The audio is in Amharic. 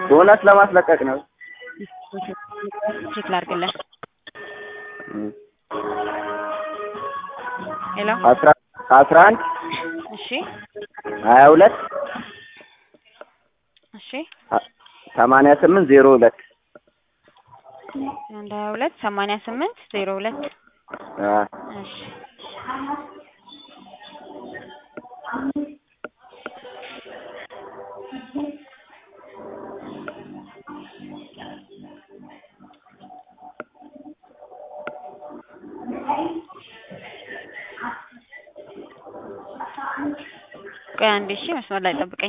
ቦነስ ለማስለቀቅ ነው። ቼክ ላድርግልህ። እም፣ ሄሎ አስራ አስራ አንድ እሺ ሀያ ሁለት እሺ ሰማንያ ስምንት ዜሮ ሁለት አንድ ሀያ ሁለት ሰማንያ ስምንት ዜሮ ሁለት አ እሺ ቆይ አንዴ እሺ መስመር ላይ ጠብቀኝ።